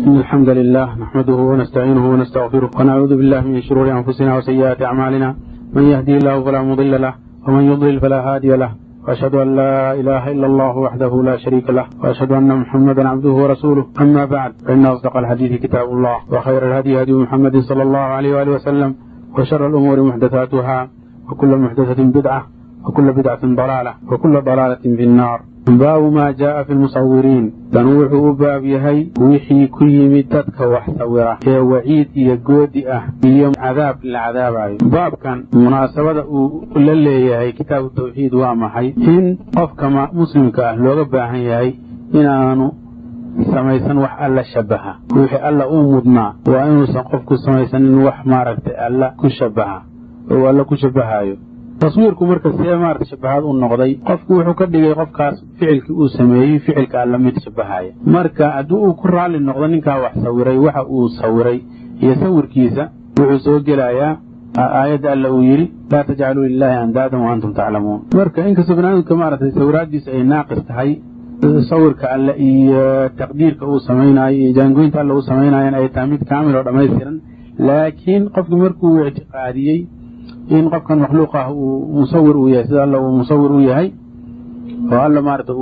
إن الحمد لله نحمده ونستعينه ونستغفره ونعوذ بالله من شرور أنفسنا وسيئات أعمالنا من يهدي الله فلا مضل له ومن يضلل فلا هادي له وأشهد أن لا إله إلا الله وحده لا شريك له وأشهد أن محمدا عبده ورسوله أما بعد فإن أصدق الحديث كتاب الله وخير الهدي هدي محمد صلى الله عليه وآله وسلم وشر الأمور محدثاتها وكل محدثة بدعة وكل بدعة ضلالة وكل ضلالة في النار baabu maa jaaa fi lmusawiriin dan wuxuu u baab yahay wixii ku yimid dadka wax sawira ee waciid iyo goodi ah iyo cadaab la cadaabayo baabkan munaasabada uu la leeyahay kitaabu tawxiid waa maxay in qofka muslimka ah looga baahan yahay inaanu samaysan wax alla shabaha wixii alla uu mudnaa waa inuusan qofku samaysanin wax maaragtay alla ku shabaha oo alla ku shabahayo taswiirku marka see maarata shabahaad u noqday qofku wuxuu ka dhigay qofkaas ficilkii uu sameeyey ficilka alla mid shabahaya marka haddii uu ku raalli noqdo ninkaa wax sawiray waxa uu sawiray iyo sawirkiisa wuxuu soo gelayaa aayadda alla uu yidhi laa tajcaluu lilaahi andaadan wa antum taclamuun marka inkastoo banaadamka maaragtay sawiraaddiisa ay naaqis tahay sawirka alle iyo taqdiirka uu samaynayo iyo jaangoynta alle uu samaynayan ay tahay mid kaamil oo dhammaystiran laakiin qofki markuu ictiqaadiyey in qofkan makhluuq ah uu musawir uu yahay sida alla uu musawir u yahay oo alla maarata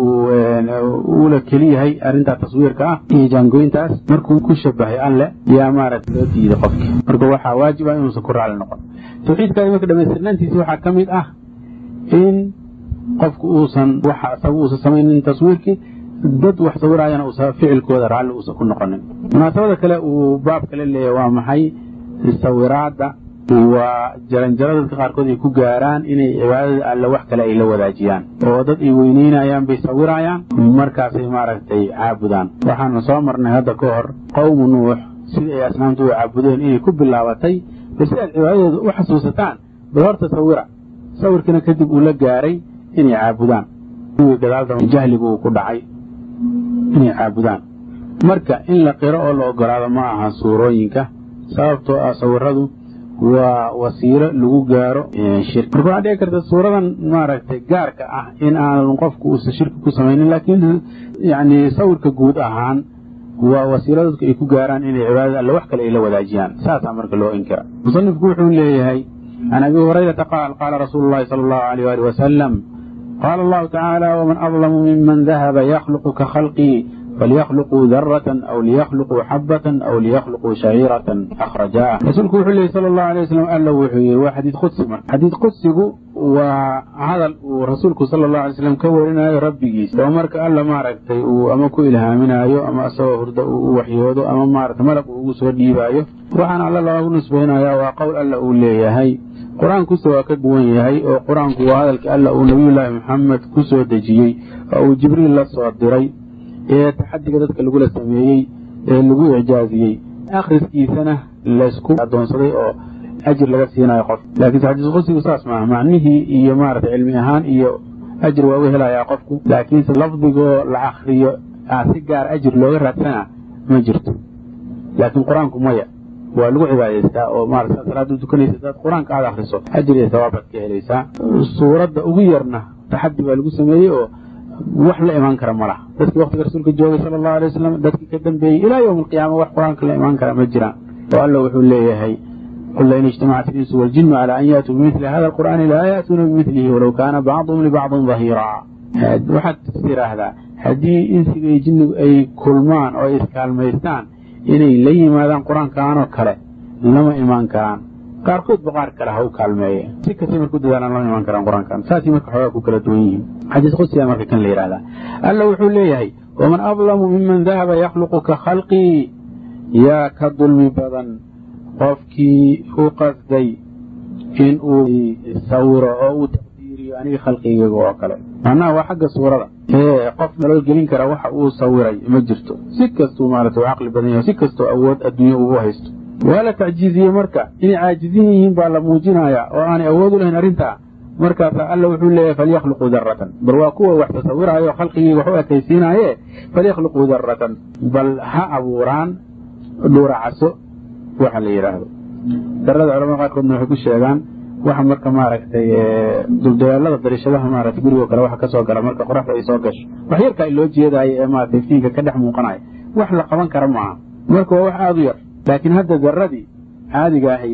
uula keli yahay arrintaa taswiirka ah iyo jaangooyintaas markuu ku shabahay alle yaa maarata loo diiday qofki marka waxaa waajib ah inuusan ku raali noqon tawxiidkaadi marka dhamaystirnaantiisi waxaa ka mid ah in qofku uusan waxa isaga uusan samaynin taswiirkii dad wax sawiraayana uusan ficilkooda raalli uusan ku noqonin munaasabada kale uu baab kale leeyahay waa maxay sawiraadda waa jaranjaro dadka qaarkood ay ku gaaraan inay cibaadada alle wax kale ay la wadaajiyaan oo dad ay weyneynayaan bay sawirayaan markaasay maaragtay caabudaan waxaanu soo marnay hadda ka hor qowmu nuux sida ay asnaamtu u caabudeen inay ku bilaabatay bal si aad cibaadadooda u xasuusataan bal horta sawira sawirkiina kadib uu la gaaray inay caabudaan kuwii gadaalda jahligu uu ku dhacay inay caabudaan marka in la qiro oo la ogolaado ma aha suurooyinka sababtoo ah sawiradu waa wasiilo lagu gaaro shirki marka waxaa dhici karta suuradan maaragtay gaarka ah in aanan qofku uusan shirki ku samaynin laakiin yani sawirka guud ahaan waa wasiilo dadku ay ku gaaraan inay cibaadada alle wax kale ay la wadaajiyaan saasaa marka loo inkira musanifku wuxuu leeyahay can abi hurayrata qaal qaala rasuulu llahi sala allahu alayh ali wasalam qaala allahu tacaala waman adlamu miman dahaba yakhluqu ka khalqii فليخلقوا ذرة أو ليخلقوا حبة أو ليخلقوا شعيرة أخرجاه رسولك وحي الله صلى الله عليه وسلم قال له وحي وحديث قدسي حديث قدسي وهذا رسولك صلى الله عليه وسلم كورنا ربي جيس ومرك قال له ما ركتي أما كو إلهامنا أيو أما أسوى هرد وحيوده أما ما ركت ملك وقصور ديبايو وحان على الله نسبهنا يا وقول الله أولي هاي qur-aan ku soo ka duwan yahay oo qur-aanku waa hadalka alla uu nabiyullaahi maxamed ku soo dejiyey oo uu jibriil la soo diray ee taxadiga dadka lagula sameeyey ee lagu ijaaziyey akhriskiisana laysku adoonsaday oo ajir laga siinayo qof laakiinse xadiis qudsigu saas maaha macnihii iyo maarata cilmi ahaan iyo ajir waa u helayaa qofku laakiinse lafdigoo la akriyo si gaar ajir looga raadsana ma jirto laakiin qur-aanku maya waa lagu cibaadaystaa oo maarata salaada tukanaysa hadaad qur-aanka aada akriso ajir iyo sawaabaad ka helaysaa suuradda ugu yarna taxadi baa lagu sameeyey oo wax la imaan kara ma laha dadkii waktiga rasuulka joogay sala allahu alay wasalam dadkii ka dambeeyey ilaa yowma alqiyaama wax qur-aanka la imaan kara ma jiraan oo alla wuxuu leeyahay qul lain ijtamacat ilinsu waljinu cala an yaatuu bimili hada alqur'aani laa yaatuuna bimilihi walow kaana bacduhum libacdin dahiiraa waxaad tiraahdaa haddii insiga iyo jinnigu ay kulmaan oo ay iskaalmaystaan inay la yimaadaan qur-aankaanoo kale lama imaan karaan qaarkoodba qaar kale ha u kaalmeeye si kastay marka u dadaalaan lama imaan karaan qur-aankan saasay marka xoogaa ku kala duwan yihiin xadiis qudsiga marka kan la yidhahdaa alla wuxuu leeyahay waman adlamu miman dahaba yakhluqu ka khalqii yaa ka dulmi badan qofkii u qasday in uu sawiro oo uu taqdiiriyo aniga khalqigayga oo kale macnaha waa xagga suurada ee qof naloo gelin kara waxa uu sawiray ma jirto si kastuu maarata u caqli badan yahay si kastoo awood adduunya uu haysto waa la tacjiiziyey marka inay caajizin yihiin baa la muujinayaa oo aanay awood u lahayn arrintaa markaasaa alla wuxuu leeyahay falyakhluquu daratan bal waa kuwa wax tasawiraayo khalqigii wax u ekaysiinaaye falyakhluquu daratan bal ha abuuraan dhuuracaso waxa la yidhaahdo darada culamada qaarkoodna waxay ku sheegaan waxa marka maaragtay duldagaalada dariishadaha maaragtay gurigoo kale waxa kasoo gala marka qoraxda ay soo gasho wax yarkaa loo jeedaayo ee maaragtay iftiinka ka dhex muuqanaya wax la qaban kara maaha marka waa wax aada u yar laakiin hadda daradii caadiga ahayd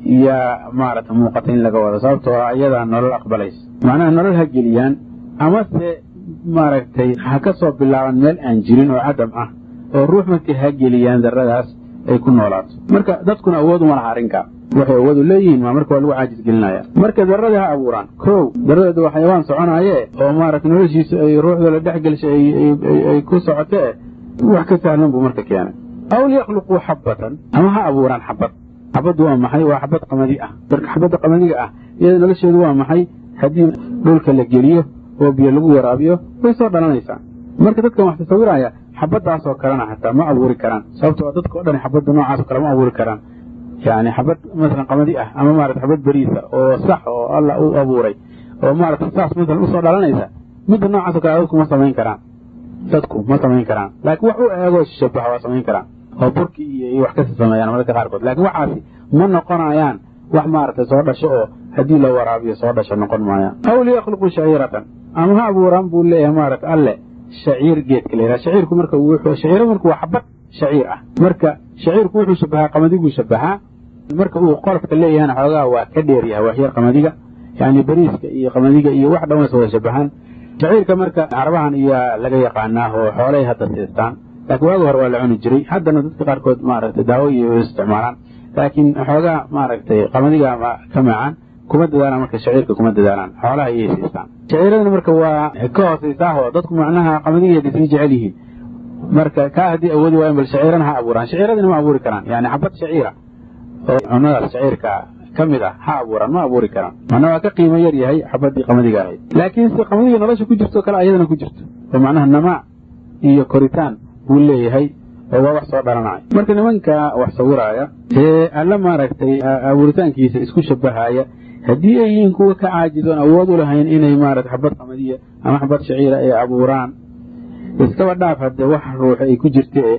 yaa maarata muuqata in laga wado sababtoo ah iyadaa nolol aqbalaysa macnaha nolol ha geliyaan amase maaragtay ha ka soo bilaaban meel aan jirin oo cadam ah oo ruux markay ha geliyaan daradaas ay ku noolaato marka dadkuna awood uma laha arrinkaa waxay awood u leeyihiin maa marka waa lagu caajis gelinaya marka daradii ha abuuraan kow daradeedu waa xayawaan soconaaye oo maarata noloshiisa ay ruuxda la dhex gelshay ay ku socotee wax ka sahlan buu marka keenay aw liyakhluquu xabbatan ama ha abuuraan xabad xabaddu waa maxay waa xabad qamadi ah marka xabadda qamadiga ah iyada nolosheedu waa maxay haddii dhulka la geliyo oo biyo lagu waraabiyo way soo dhalanaysaa marka dadkan wax tasawiraya xabaddaasoo kalena xataa ma abuuri karaan sababtoo dadka o dhan xabadda noocaasoo kale ma abuuri karaan yani xabad masalan qamadi ah ama maarata xabad beriisa oo sax oo alla u abuuray oo maarata saas masalan usoo dhalanaysa midda noocaasoo kale dadku ma samayn karaan dadku ma samayn karaan laakiin wax u eegoo shabaha waa samayn karaan oo burki iyo wax kasi sameeyaan mararka qaarkood laakiin waxaasi ma noqonayaan wax maaragtay soo dhasho oo haddii la waraabiyo soo dhasho noqon maayaan aw liyakhluquu shaciiratan ama ha abuuraan buu leeyahay maarata alle shaciir geedka la yidhaha shaciirku marka shaciiro marka waa xabad shaciir ah marka shaciirku wuxuu shabahaa qamadibuu shabahaa marka uu qolofka leeyahana xoogaa waa ka dheer yahay waxyar qamadiga yani beriiska iyo qamadiga iyo wax dhan waysa wada shabahaan shaciirka marka carabahan iyaa laga yaqaanaa oo xoolay hadda siistaan laakiin waagi hore waa la cuni jiray haddana dadka qaarkood maaragtay daawo iyo isticmaalaan laakiin xoogaa maaragtay qamadiga ka macaan kuma dadaalaan marka shaciirka kuma dadaalaan xoolaha iyay siistaan shaciiradana marka waa ka hoosaysaahoo dadku macnaha qamadiga dhisay jecel yihiin marka kaa haddii awoodi waayan bal shaciirana ha abuuraan shaciiradana ma abuuri karaan yani xabad shaciira oo cunadaas shaciirka ka mid ah ha abuuraan ma abuuri karaan macnaa waa ka qiimo yar yahay xabadii qamadiga ahayd laakiin se qamadiga nolosha ku jirto kale ayadana ku jirto oo macnaha namaa iyo koritaan buu leeyahay oo waa wax soo dhalanaya marka nimanka wax sawiraaya ee alla maaragtay abuuritaankiisa isku shabahaya haddii ay yihiin kuwa ka caajizoon awood u lahayn inay maarata xabad qamadiya ama xabad shaciira ay abuuraan iskaba dhaaf haddee wax ruux ay ku jirtee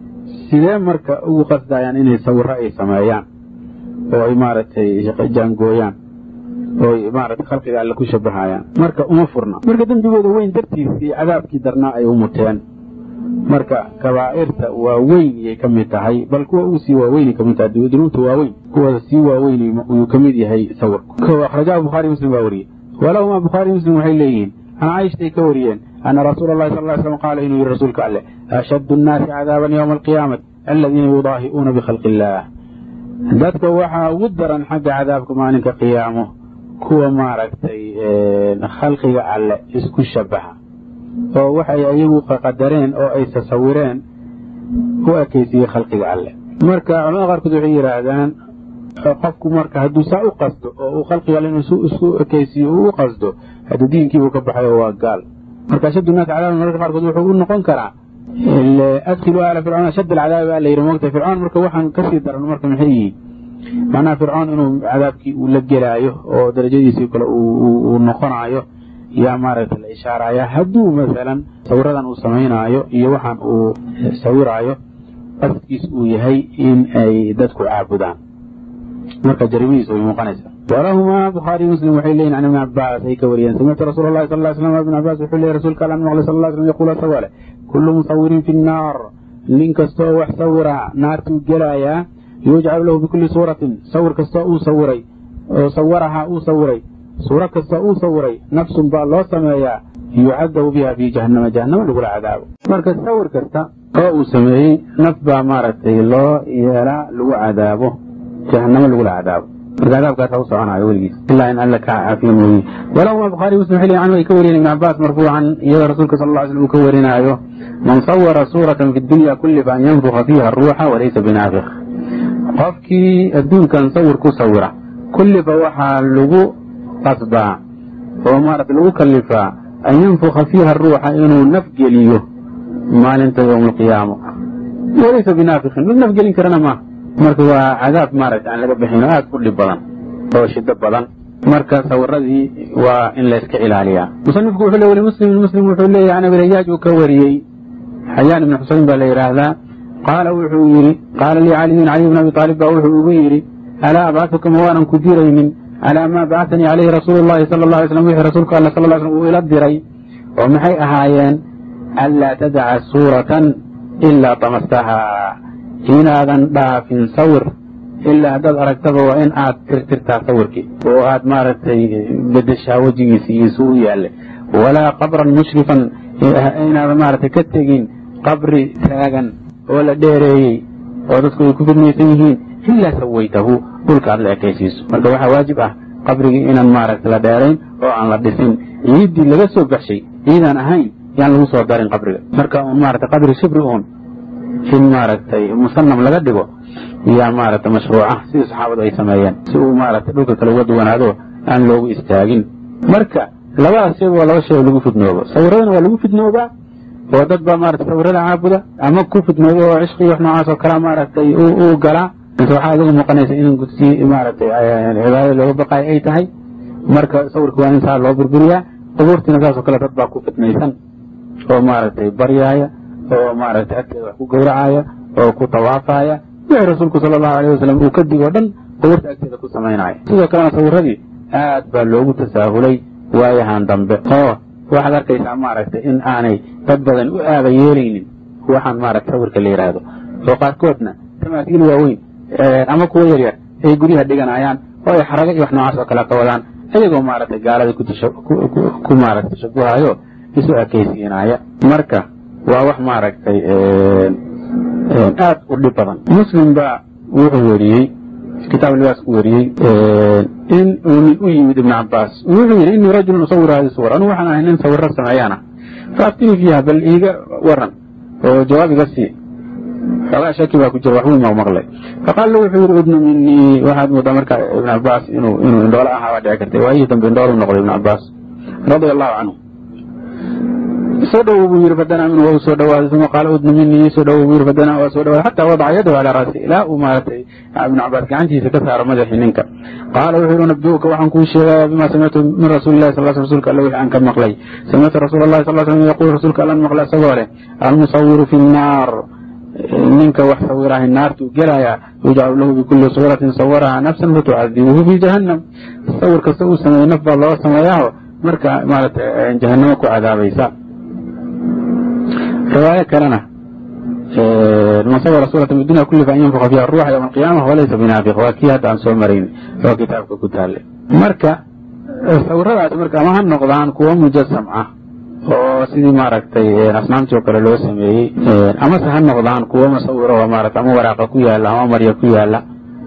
sidee marka ugu qasdayaan inay sawiro ay sameeyaan oo ay maaragtay jaangooyaan oo maaragtay khalqiga alle ku shabahayaan marka uma furna marka dembigooda weyn dartiis iyo cadaabkii darnaa ay u muteen marka kabaa'irta waaweyn yay ka mid tahay bal kuwa ugu sii waaweynay ka mid tahay dunuubta waaweyn kuwooda sii waaweyn ayuu ka mid yahay sawirku ko akhrajahu bukhaari muslim baa wariyey walahuma bukhaari muslim waxay leeyihiin can caaishtay ka wariyeen ana rasuula allahi sal ly slam qaala inuu yihi rasuulka alleh ashaddu nnaasi cadaaban yowma alqiyaamati aladiina yudaahi'uuna bikhalqi illaah dadka waxaa ugu daran xagga cadaabka maalinka qiyaamo kuwa maaragtay khalqiga alle isku shabaha oo waxay ayagu qadareen oo ay tasawireen u ekaysiiyey khalqiga alle marka culamada qaarkood waxay yidhaahdaan qofku marka hadduu saa u qasdo oo uu khalqiga alle inuu isku ekaysiiyo uu u qasdo hadda diinkiibuu ka baxay oo waa gaal marka ashaddu naas cadaaban mararka qaarkood wuxuu u noqon karaa adkilu aala fircoon ashadd alcadaabi baa la yidhi moogta fircoon marka waxaan kasii daran marka maxay yihiin macnaha fircoon inuu cadaabkii uu la gelaayo oo darajadiisii kale uu noqonaayo yaa maaragta la ishaaraya hadduu masalan sawiradan uu samaynaayo iyo waxaan uu sawiraayo qasadkiis uu yahay in ay dadku caabudaan marka jarimadiis way muuqanaysaa walahumaa bukhaari muslim waxay leeyihin can ibni cabaas ay ka wariyeen samictu rasuula allahi sal ly slam ibn cabaas wuxuu leeyay rasuulka allan maqlay sal ly slam yaquul asagoo leh kullu musawirin fi nnaar nin kastoo wax sawira naartuu gelaayaa yujcalu lahu bikulli suuratin sawir kastoo uu sawiray oo sawarahaa uu sawiray suuro kastoo uu sawiray nafsun baa loo sameeyaa yucadabu biha fii jahannama jahannama lagula cadaabo marka sawir kasta oo uu sameeyey naf baa maaragtay loo yeelaa lagu cadaabo jahannamo lagula cadaabo marka cadaabkaasa u soconayo weligiis ilaa in alla kaa caafiyo mooye walahuma bukhaari muslim xili canhu ay ka wariyeen ibn cabaas marfuucan iyadoo rasuulka sal lla ly slam uu ka warinaayo man sawara suuratan fi dunya kullifa an yanfuka fiiha ruuxa walaysa binaafiq qofkii adduunkan sawir ku sawira kulliba waxaa lagu qasbaa oo maarata lagu kalifaa an yanfuka fiiha ruuxa inuu naf geliyo maalinta yowma alqiyaama walaysa binaafiqin mid naf gelin karana maaha marka waa cadaab maaragta aan laga bixin oo aada u dhib badan oo shido badan marka sawiradii waa in layska ilaaliyaa musanifku wuxuu le weli muslimin muslim wuxuu leeyahy can abirayaaj uu ka wariyey xayaan ibni xuseyn baa la yidhaahdaa qaala wuxuu yidhi qaala lii caliyun caliy bn abi aalib baa wuxuu ugu yidhi alaa abcaduka ma waanan ku diraynin calaa maa bacatanii caleyhi rasuulu llahi sala alla alay slam wixii rasuulka alla sal ly slm uu ila diray oo maxay ahaayeen anlaa tadaca suuratan ilaa tamastahaa inaadan dhaafin sawir ilaa haddaad aragtaba waa in aad tirtirtaa sawirkii oo aad maaragtay bedeshaa wejigiisi iyo suu u yaallay walaa qabran mushrifan inaadan maaragtay ka tegin qabri taagan oo la dheereeyey oo dadku ay ku fidmaysan yihiin ilaa sawaytahu dhulka aad la ekaysiiso marka waxaa waajib ah qabrigii inaan maaragtay la dheerayn oo aan la dhisin ciiddii laga soo baxshay ciidaan ahayn yaan lagu soo darin qabriga marka un maaragtay qabri shibri uun in maaragtay musanam laga dhigo yaa maaragtay mashruuca sidii saxaabadu ay sameeyeen si uu maaragtay dhulka kale uga duwanaado aan loogu istaagin marka labadaas shay waa laba shay oo lagu fidnoobo sawiradana waa lagu fidnoobaa oo dad baa maaragtay sawirada caabuda ama ku fidnoobo oo cishqii wax noocaas oo kalea maaragtay u galaa inta waxaa idagu muuqanaysa in si maaragtay cibaadada looga baqayo ay tahay marka sawirka waa in saa loo burburiyaa qubuurtiina saasoo kale dad baa ku fidnaysan oo maaragtay baryaaya oo maaragtay agteeda wax ku gowracaya oo ku tawaafaya wixii rasuulku sala allahu alayh wasalam uu ka digoo dhan qubuurta agteeda ku samaynaya sidoo kalena sawiradii aad baa loogu tasaahulay waayahan dambe oo waxaad arkaysaa maaragtay in aanay dad badan u aaba yeelaynin waxaan maaragtay sawirka la yidhaahdo oo qaarkoodna tamaasiil waaweyn ama kuwo yaryar ay guryaha dhiganayaan oo ay xaraga iyo wax noocaas oo kale ka wadaan iyagoo maaragtay gaalada ku maaragtay shabuhayo isu ekaysiinaya marka waa wax maaragtay aad u dhib badan muslim baa wuxuu weriyey kitaab libaas ku weriyey in uu nin u yimid ibn cabaas wuxuu yidhi inii rajulun usawiru hadi suwar anugu waxaan ahay nin sawiro sameeyaana faaftinii fiiha bal iiga waran oo jawaab iga sii xoogaa shaki baa ku jira waxbuu maqmaqlay faqaala wuxuu yidhi udnu minii waxaad moodaa marka ibn cabaas inuu inuu indhoole ahaa waa dhici kartay waayihii dambe indhoolu noqday ibn cabaas radia allahu canhu soo dhowow buu yidhi fadanaa minhu waa u soo dhowaaday uma qaala udnu minii soo dhowow buu yidhi fadanaa waa soo dhowaaday xataa wadaca yadahu calaa raasi ilaa uu maaragtay ibnu cabaas gacantiisa ka saaro madaxii ninka qaala wuxuu yidhi nabduuka waxaan kuu sheegaya bima samictu min rasuuli llahi sal rsulka alle wixii aan ka maqlay samictu rasuula allahi sal slam yaquul rasuulka allan maqlay isagoo leh almusawiru fi nnaar ninka wax sawirahay naartuu gelayaa yujcalu lahu bikulli suuratin sawaraha nafsan fatucadibuhu fi jahannam sawir kasta uu sameeyey naf baa loo sameeyaaho marka maaragtay jahanamo ku cadaabaysa riwaayo kalena man sawara suurata min dunya kulli fa an yanfuqa fiha ruuxa yowma alqiyama walaysa binaafiq waa kii hadda aan soo marayn oo kitaabka ku taale marka sawiradaas marka ama ha noqdaan kuwo mujasam ah oo sidii maaragtay asnaamtii oo kale loo sameeyey amase ha noqdaan kuwo masawiro oo maarata ama waraaqa ku yaala ama marya ku yaala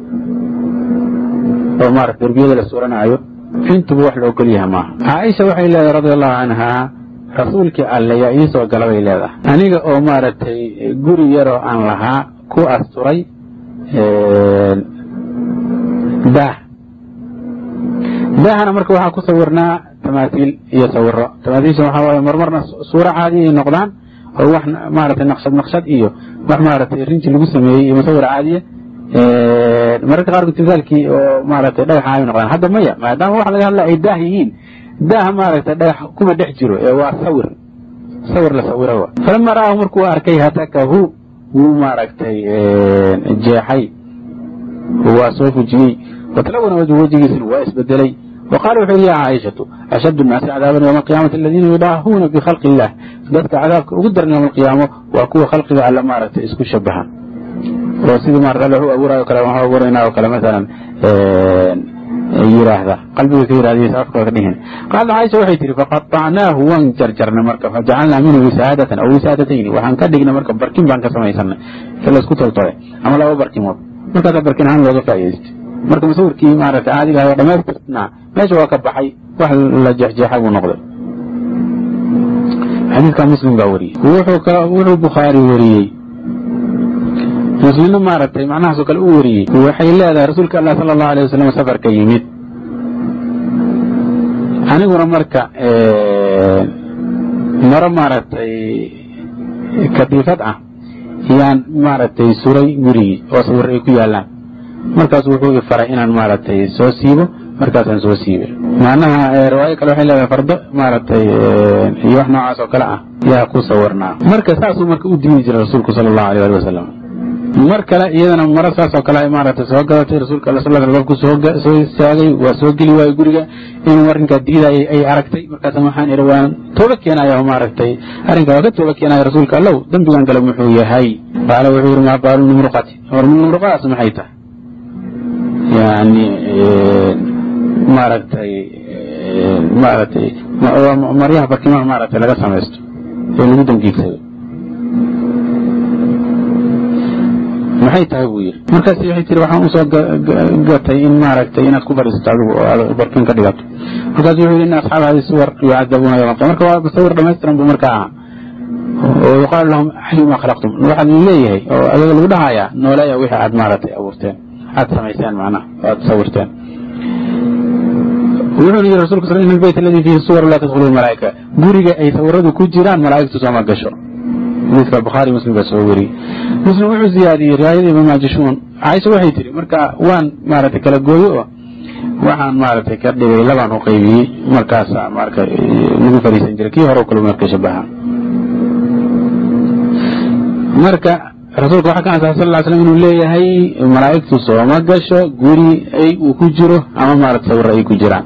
oo maarata derbiyada la suuranayo fintuba wax la ogol yaha maaha caaisha waxay leedahay radia allahu canhaa rasuulkii alle yaa ii soo gala bay leedahay aniga oo maaragtay guri yaroo aan lahaa ku asturay daah daahana marka waxaa ku sawirnaa tamaasiil iyo sawiro tamaasiilsha waxaa waaye marmarna suuro caadi ay noqdaan oo wax maaragtay naqshad naqshad iyo wax maaragtay rinji lagu sameeyey iyo musawir caadiya mararka qaarkood timsaalkii oo maaragtay dhagaxa ay noqdaan hadda maya maadaama waxa laga hadla ay daah yihiin daaha maaragtay dhagax kuma dhex jiro ee waa sawir sawir la sawiro wa falama ra'ahu markuu arkay hatakahu wuu maaragtay jeexay waa soo fujiyey watlawana wajhu wejigiisina waa isbedelay وqال wuxuu yidhi ya caaishatu ashad الnaasi cadaaban ywma alqiyamati aladiina yudaahuuna bikhalqi illah dadka cadaabka ugu daran ywma alqiyaamo waa kuwa khalqiga alle maaragtay isku shabaha oo sidii maarata alle wuxuu abuurayo kale waxu abuuraynaa oo kale masalan yiraahda qalbiga ka yirahdiisa afka ka dhihin qaala caaisha waxay tihi faqaطacnaahu waan jarjarnay marka fajacalnaa minhu wisaadatan aw wisaadatayni waxaan ka dhignay marka barkin baan ka samaysanay si laysku toltole ama laba barkimood markaasaa barkin ahaan looga faa'idaystay marka musawirkii maaragtay caadiga ahay oo dhamaystirnaa meesha waa ka baxay wax la jeexjeexay buu noqday xadiidka muslim baa wariyey wuxuu bukhaari wariyey muslimna maaragtay macnahaasoo kale u wariyey waxay leedahay rasuulka allah sala allahu alay wasalam safarka yimid aniguna marka maro maaragtay kadiifad ah yaan maaragtay suray gurigii oo sawir ay ku yaalaan markaas wuxuu i faray inaan maaragtay soo siibo markaasaan soo siibay macnaha riwaayo kale waxay leedahay fardo maaragtay iyo wax noocaas oo kale ah yaa ku sawirnaa marka saasuu marka u diidi jiray rasuulku sala allahu alay ali wasalam mar kale iyadana maro saas oo kale ay maaragtay soo gadatay rasuulka alla sal albaabku soo soo istaagay waa soo geli waayo guriga inuu arrinkaa diidayay ay aragtay markaasa waxaan idhi waan tooba keenaya oo maaragtay arrinkaa waa ka tooba keenaya rasuulka allow dembigan gale muxuu yahay qaala wuxuu yidhi maa baalu numruqati war numruqadaas maxay tahay yani maaragtay maaragtay maryaha barkimaha maaragtay laga samaysto ee lagu dangiigsado maxay tahay buu yidhi markaas waxay tiri waxaan usoo gatay in maaragtay inaad ku fadhiisato adigu oo aad barkin ka dhigato markaasu wuxuu yidhi in asxaab hadi suwar yucadabuuna yawma alqiyama marka waa sawir dhammaystiran buu marka ahaa oo yuqaalu lahum xayuma khalaqtum waxaad leeyahay oo adiga lagu dhahayaa nooleeya wixii aad maaragtay abuurteen aad samayseen macnaha oo aad sawirteen wuxuuna yidhi rasulka sal in albayt aladi fiihi suwar laa tadkhulu lmalaa'ika guriga ay sawiradu ku jiraan malaa'igtu sooma gasho xadiiska bukhaari muslim baa soo weriyey muslim wuxuu ziyaadiyey riwaayada imaam majishuun caaisha waxay tiri marka waan maaragtay kala gooyo oo waxaan maaragtay ka dhigay labaan u qaybiyey markaasa marka lagu fariisan jiray kii hore kale marka shabaha marka rasuulka waxaa ka ansaxay sal ll slam inuu leeyahay malaa'igtu sooma gasho guri ay uu ku jiro ama maaragtay sawirra ay ku jiraan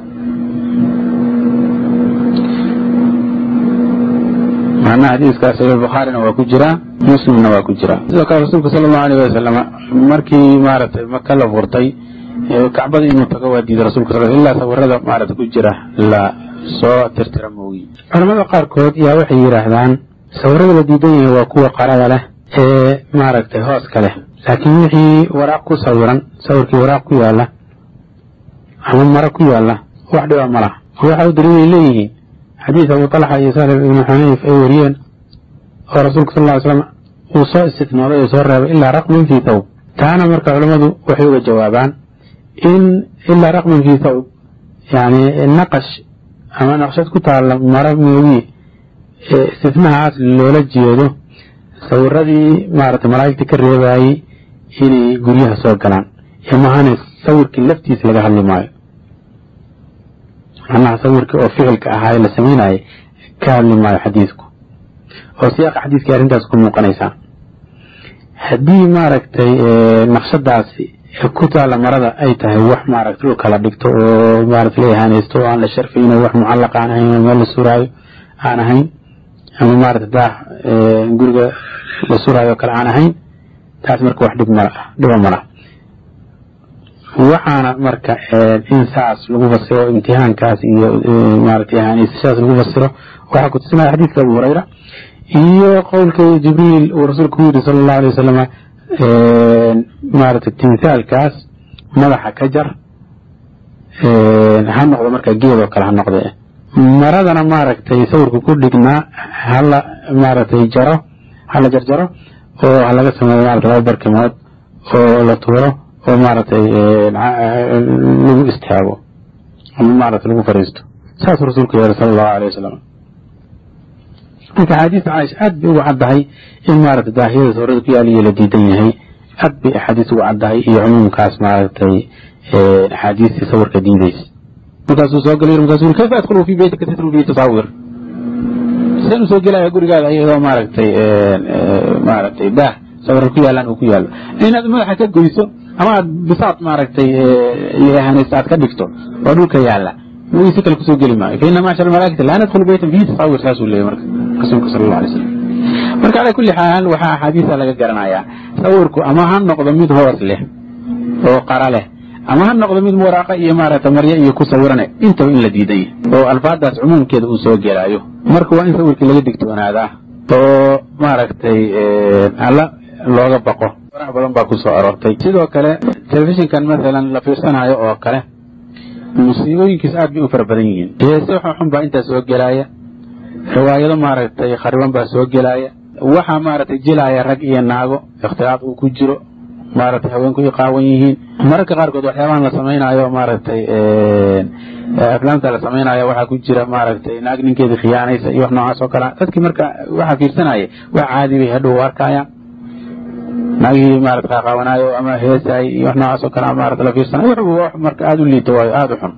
macnaha xadiiskaas saxiix bukhaarina waa ku jiraa muslimna waa ku jiraa sidoo kale rasuulka sala allahu alayh wasalam markii maaragtay maka la furtay kacbada inuu tago waa diiday rasulka sal ilaa sawirada maaragtay ku jira la soo tirtira moogi culamada qaarkood yaa waxay yidhaahdaan sawirada la diidan yahay waa kuwa qarada leh ee maaragtay hooska leh laakiin wixii waraaq ku sawiran sawirkii waraaq ku yaala ama maro ku yaala wax dhiba ma laha waxa u daliilay leeyihiin xadiis abu talxa iyo salif ibnu xunayf ay wariyeen oo rasuulka sal ly slam uu soo istitnooday oo soo reebay ilaa raqmin fii thawb taana marka culammadu waxay uga jawaabaan in ilaa raqmin fii thawb yani naqash ama naqshad ku taalla maro moogi istitnahaas loola jeedo sawiradii maaragtay malaa'igta ka reebayey inay guryaha soo galaan imahane sawirkii laftiisa laga hadli maayo macnaha sawirkii oo ficilka ahaa ee la samaynaayay ka hadli maayo xadiidku oo siyaaqa xadiiskii arrintaas ku muuqanaysaa haddii maaragtay naqshadaasi ku taalla marada ay tahay wax maaragtay dhulka la dhigto oo maaragtay la ihaanaysto oo aan la sharfayno wax mucallaq aan ahayn oo meel la suraayo aan ahayn ama maaragtay daah guriga la suraayo oo kale aan ahayn taas marka wax dhib mala dhiba mala waxaana marka in saas lagu fasiro imtixaankaas iyo maaragtay ihaanaysashadaas lagu fasiro waxaa ku tusinaya xadiidka abu hurayra iyo qowlka jibriil uu rasuulku ku yidhi sala allahu alay wasalam maaragtay timthaalkaas madaxa ka jar ha noqdo marka geed oo kale ha noqde maradana maaragtay sawirka ku dhignaa hala maaragtay jaro hala jarjaro oo ha laga sameeyo maarata laba barkimood oo la tuuro oo maaragtay lagu istaago ama maaragtay lagu fariisto saasuu rasuulku yeeray sala allahu alay wasalam marka axaadiista caaisha aad bay uga caddahay in maaragtay daahiyada sawirada ku yaaliyo la diidan yahay aad bay axaadiis uga caddahay iyo cumuumkaas maaragtay axaadiistii sawirka diidaysa markaasuu soo galay markaasuu yiri kayfa adkhulu fi beytika tatlu fi tasawir sidaan usoo gelaya gurigaada iyadoo maaragtay maaragtay daah sawirra ku yaalaan uu ku yaallo inaad madaxa ka goyso ama aad bisaad maaragtay liahanaysa aad ka dhigto oo dhulka yaalla magisi kale kusoo geli maayo fa ina macshar almalaa'ikati laa nadkhulu beytan fihi tasawir saasuu leeyay marka rasuulka sala allahu alay slam marka calaa kulli xaal waxaa axaadiisa laga garanayaa sawirku ama ha noqdo mid hoos leh oo qara leh ama ha noqdo mid waraaqa iyo maaragtay maryo iyo ku sawirane intaba in la diidan yahay oo alfaadaas cumuumkeeda uu soo gelaayo marka waa in sawirkii laga digtoonaadaa oo maaragtay alla looga baqo faraha badan baa ku soo aroortay sidoo kale telefishinkan masalan la fiirsanayo oo kale musiibooyinkiis aad bay u fara badan yihiin heese xun baa intaa soo gelaaya riwaayado maaragtay khariban baa soo gelaaya waxaa maaragtay jilaaya rag iyo naago ikhtilaaf uu ku jiro maaragtay haweenku ay qaawan yihiin mararka qaarkood waxyaabahan la samaynayo maaragtay aflaamta la samaynayo waxaa ku jira maaragtay naag ninkeedii khiyaanaysa iyo wax noocaas oo kale dadkii marka waxaa fiirsanaya wax caadi bay hadhow arkayaan naagihii maarata qaaqaawanaayo ama heesaay iyo wax noocaas oo kale maarata la fiirsanayo wuxuu wax marka aada u liito waayo aada u xun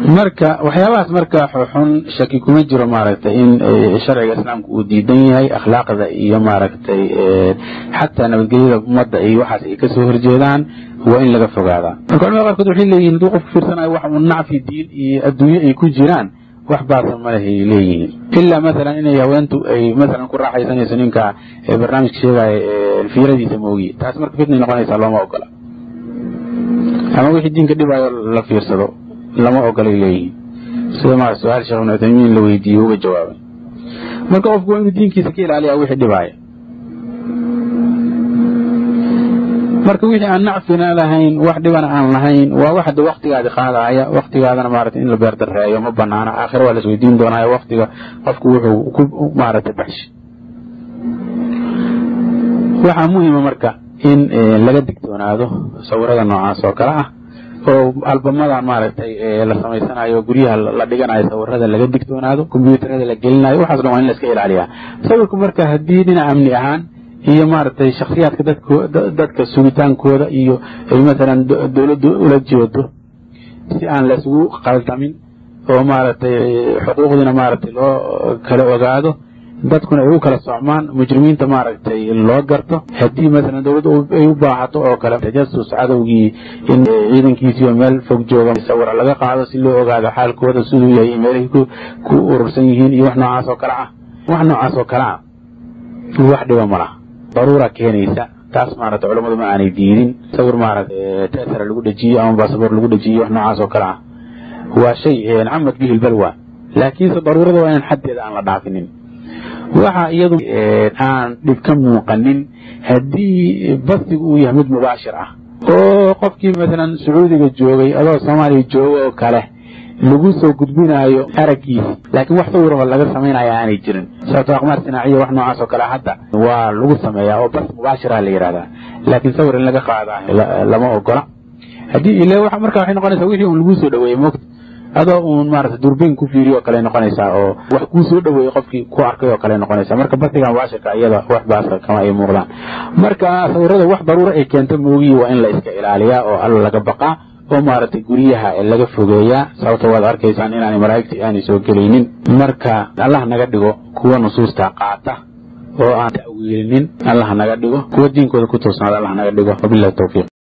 marka waxyaabahaas marka xun shaki kuma jiro maaragtay in sharciga islaamka uu diidan yahay akhlaaqda iyo maaragtay xataa nabadgelyada ummadda iyo waxaas ay kasoo horjeedaan waa in laga fogaadaa marka culamada qaarkood waxay leeyihin hadduu qofku fiirsanayo wax uu nacfi diin iyo adduunye ay ku jiraan wax baasa malehay leeyihiin ilaa masalan inay haweentu ay masalan ku raaxaysanayso ninka barnaamijka sheegaya fiiradiisa moogiye taas marka fitnay noqonaysaa looma ogola ama wixii diinka dhibaayo la fiirsado lama ogolay leeyihiin sida ma su-aal sheekh ibnu cuthaymiin la weydiiyey uga jawaabay marka qofku waa inuu diinkiisa ka ilaaliya wixii dhibaaya marka wixii aan nacfina lahayn wax dhibana aan lahayn waa wax de waktigaadi qaadaya waktigaadana maarata in la beerdareeyo ma banaana aakhira waa lasweydiin doonaayo waktiga qofku wuxuu ku maarata baxshay waxaa muhima marka in laga digtoonaado sawirada noocaas oo kale ah oo albamadan maaragtay la samaysanayo guryaha la dhiganayo sawirada laga digtoonaado kombyuutarada la gelinayo waxaas dhan waa in la iska ilaaliyaa sawirku marka haddii dhinac amni ahaan iyo maaragtay shaksiyaadka dadka sugitaankooda iyo masalan dowladdu ula jeedo si aan la isugu qaldamin oo maaragtay xuquuqdiina maaragtay loo kala ogaado dadkuna ay u kala socmaan mujrimiinta maaragtay loo garto haddii masalan dowladda ay u baahato oo kale tajasus cadowgii in ciidankiisiioo meel fog jooga sawira laga qaado si loo ogaado xaalkooda siduu yahay meelahay ku urursan yihiin iyo wax noocaas oo kale ah wax noocaas oo kale ah wax dhiba ma laha daruura keenaysa taas maarata culammadu ma aanay diidin sawir maarata tasara lagu dhejiyo ama basaboor lagu dhejiyo wax noocaas oo kale ah waa shay camad bihi lbalwa laakiinse daruurada waa inaan xaddeeda aan la dhaafinin waxa iyadu aan dhib ka muuqanin haddii basigu uu yahay mid mubaashir ah oo qofkii masalan sacuudiga joogay adoo soomaaliya jooga oo kale lagu soo gudbinaayo araggiisa laakiin wax sawiroo laga samaynaya aanay jirin sababto aqmaar sinaaciya wax noocaas oo kale hadda waa lagu sameeyaa oo bas mubaashira la yidhahdaa laakiin sawir in laga qaada lama ogola haddii ile marka waxay noqonaysaa wixii un lagu soo dhaweeyey moogta adoo uun maarata durbeyn ku fiiriyo oo kale noqonaysaa oo wax kuu soo dhaweeyey qofkii ku arkay oo kale noqonaysaa marka basiga mubaashirka iyada wax baasa kama ay muuqdaan marka sawirada wax daruuro ay keento moogiyi waa in la iska ilaaliyaa oo alla laga baqaa oo maaragtay guryaha laga fogeeyaa sababta waad arkaysaan inaanay malaa'igtii aanay soo gelaynin marka allah naga dhigo kuwa nusuusta qaata oo aan ta'wiilinin allah naga dhigo kuwa diinkooda ku toosnaada allah naga dhigo wabillahi tawfiiq